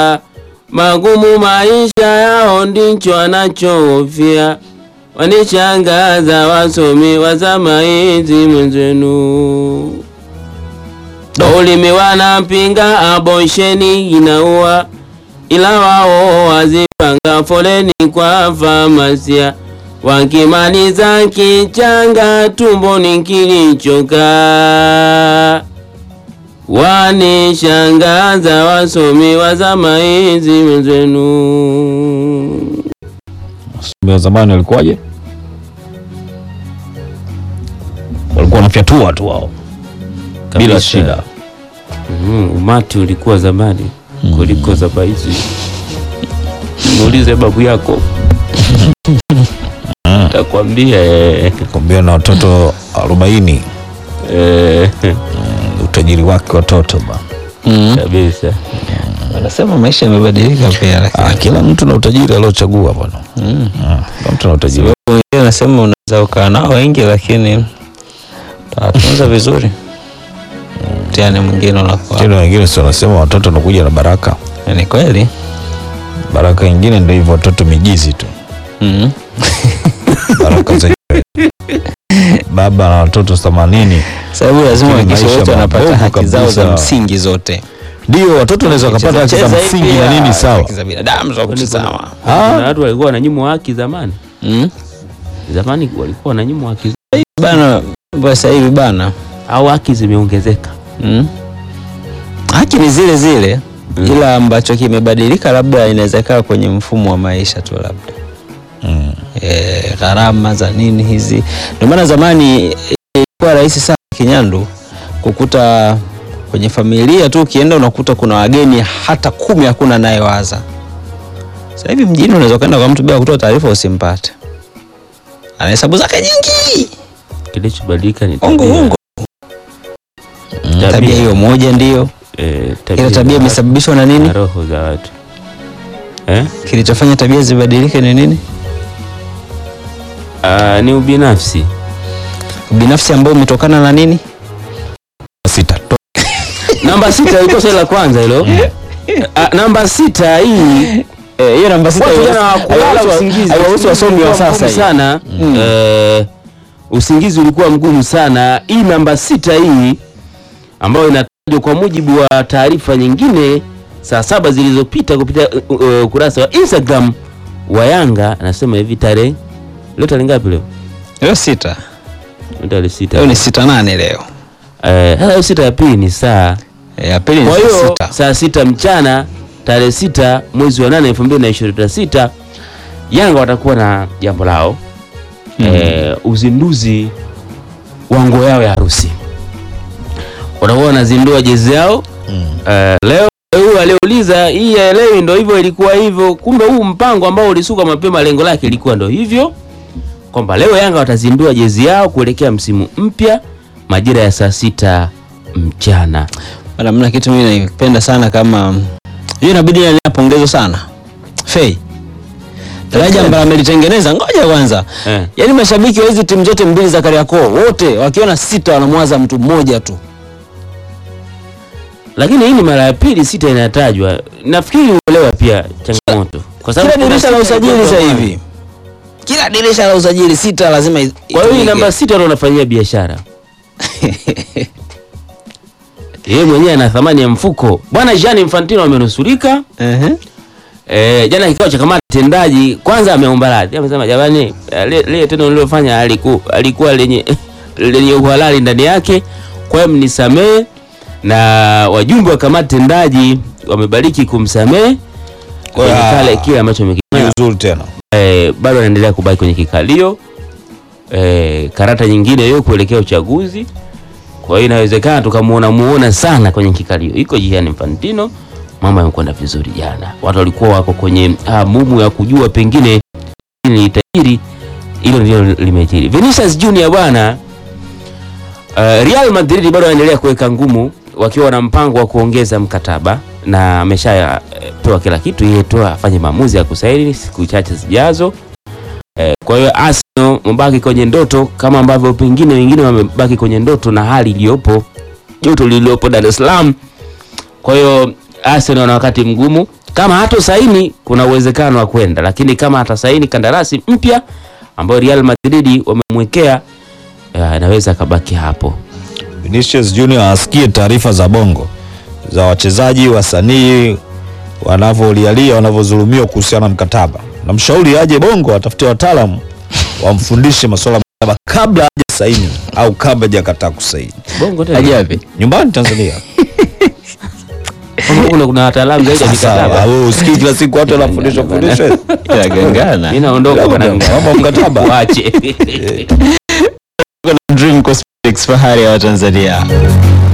magumu maisha yao ndicho anachohofia. Wanishangaza wasomi wa zama hizi mwenzenu. Ulimi wanapinga aborsheni inaua, ila wao wazipanga foleni kwa famasia, wakimaliza kichanga tumboni kilichokaa. Wanishangaza wasomi wa zama hizi mwenzenu. Wasomi wa zamani walikuwaje? Walikuwa wanafyatua tu wao bila Kabisa. shida. Mm, umati ulikuwa zamani kuliko zama hizi. Muulize babu yako takwambia. eh, Kwambia na watoto arobaini eh, utajiri wake watoto ba. Mm. kabisa. Wanasema maisha yamebadilika pia, Ah, lakini kila mtu na utajiri aliochagua bwana. Mm. Ah, Kila mtu na utajiri. wengine wanasema unaweza ukaa nao wengi, lakini utawatunza vizuri. Mtihani mwingine unakuwa Tena wengine si wanasema watoto wanakuja na baraka. ni kweli. Baraka nyingine ndio hivyo watoto mijizi tu. Mm. Baraka zenyewe. Baba na watoto 80. Sababu lazima Lakini wahakikishe maisha wote wanapata mabovu haki zao za kabisa. msingi zote. Ndio watoto wanaweza wakapata haki za Cheza msingi hivi, na nini ah, sawa. haki za binadamu za kutizama. Ah. Kuna watu walikuwa wananyimwa haki zamani. Mm. Zamani walikuwa wananyimwa haki Bana, kwa sasa hivi bana. au haki zimeongezeka. Mm. Haki ni zile zile ila ambacho kimebadilika labda inaweza ikawa kwenye mfumo wa maisha tu labda Mm. e, gharama za nini hizi. Ndio maana zamani eh, ilikuwa rahisi sana Kinyandu kukuta kwenye familia tu ukienda unakuta kuna wageni hata kumi hakuna anayewaza. Sasa hivi mjini unaweza kwenda kwa mtu bila kutoa taarifa usimpate, ana hesabu zake nyingi, Kilichobadilika ni ongo tabia. ongo. Tabia hiyo moja ndio eh, ila tabia za imesababishwa na watu nini? na roho za watu eh? Kilichofanya tabia zibadilike ni nini? Ah, ni ubinafsi. Binafsi ambao umetokana na nini? Sita. To- Namba sita ilikuwa swali la kwanza hilo. Ah, namba sita hii Eh, hiyo namba sita watu jana hawakulala haiwahusu- usingizi. haiwahusu wasomi wa ulikuwa sasa mgumu hii. sana. Eh, usingizi ulikuwa mgumu sana. Hii namba sita hii ambayo inatajwa kwa mujibu wa taarifa nyingine saa saba zilizopita kupitia uh, uh, ukurasa wa Instagram wa Yanga anasema hivi tarehe leo tarehe ngapi leo? Leo sita. Leo tarehe sita. Leo ni sita nane leo. Eh, sasa hiyo sita ya pili ni saa Eh, Ya pili ni Kwa saa hiyo sita. saa sita mchana tarehe sita mwezi wa nane elfu mbili na ishirini na sita Yanga watakuwa na jambo lao eh, uzinduzi wa nguo yao ya harusi. Watakuwa wanazindua jezi yao eh, leo. Huyu aliyeuliza hii yaelewi, ndo hivyo ilikuwa hivyo. Kumbe huu mpango ambao ulisuka mapema, lengo lake ilikuwa ndo hivyo kwamba leo Yanga watazindua jezi yao kuelekea msimu mpya majira ya saa sita mchana. Bana, mna kitu mimi naipenda sana kama hiyo, inabidi napongezwa sana Fei daraja ambalo amelitengeneza. Ngoja kwanza, Eh. yaani mashabiki wa hizi timu zote mbili za Kariakoo wote wakiona sita wanamwaza mtu mmoja tu. lakini hii ni mara ya pili sita inatajwa. Nafikiri uelewa pia changamoto, kwa sababu Kila kuna dirisha la sita usajili ilikuwa sasa zamani. hivi, kila dirisha la usajili sita lazima i- Kwa hiyo hii itumike. namba sita ndo unafanyia biashara yeye mwenyewe ana thamani ya mfuko. Bwana Gianni Infantino amenusurika. Ehe. E, jana kikao cha kamati tendaji kwanza ameomba radhi, amesema jamani, eh, le- lile tendo nililofanya aliku, alikuwa lenye lenye uhalali ndani yake, kwa hiyo mnisamee, na wajumbe wa kamati tendaji wamebariki kumsamee kwenye Ah. kale kile ambacho amekifanya. Nzuri tena. Eh, bado anaendelea kubaki kwenye kikalio eh, karata nyingine hiyo kuelekea uchaguzi. Kwa hiyo inawezekana tukamuona muona sana kwenye kikalio iko Gianni Infantino. Mambo yamekwenda vizuri jana, watu walikuwa wako kwenye hamumu ya kujua pengine ni tajiri, hilo ndilo limejiri. Vinicius Junior bwana, uh, Real Madrid bado wanaendelea kuweka ngumu wakiwa na mpango wa kuongeza mkataba na ameshapewa kila kitu, yeye tu afanye maamuzi ya kusaini siku chache zijazo. Eh, kwa hiyo Arsenal mabaki kwenye ndoto kama ambavyo pengine wengine wamebaki kwenye ndoto na hali iliyopo joto lililopo Dar es Salaam. Kwa hiyo Arsenal wana wakati mgumu Kama hato saini, kuna uwezekano wa kwenda, lakini kama atasaini kandarasi mpya ambayo Real Madrid wamemwekea, eh, anaweza akabaki hapo. Vinicius Junior asikie taarifa za bongo za wachezaji wasanii wanavyolialia wanavyodhulumiwa kuhusiana na mkataba. Namshauri aje bongo atafute wataalamu wamfundishe masuala ya mkataba kabla haja saini au kabla hajakataa kusaini. Bongo tena. Aje wapi? Nyumbani Tanzania. Bongo kuna kuna wataalamu zaidi ya Sasa mikataba. wewe usikii kila siku watu wanafundishwa fundishwa Inagangana. Mimi naondoka bwana. mambo ya mkataba. Waache. Dream Cosmetics, fahari ya Watanzania.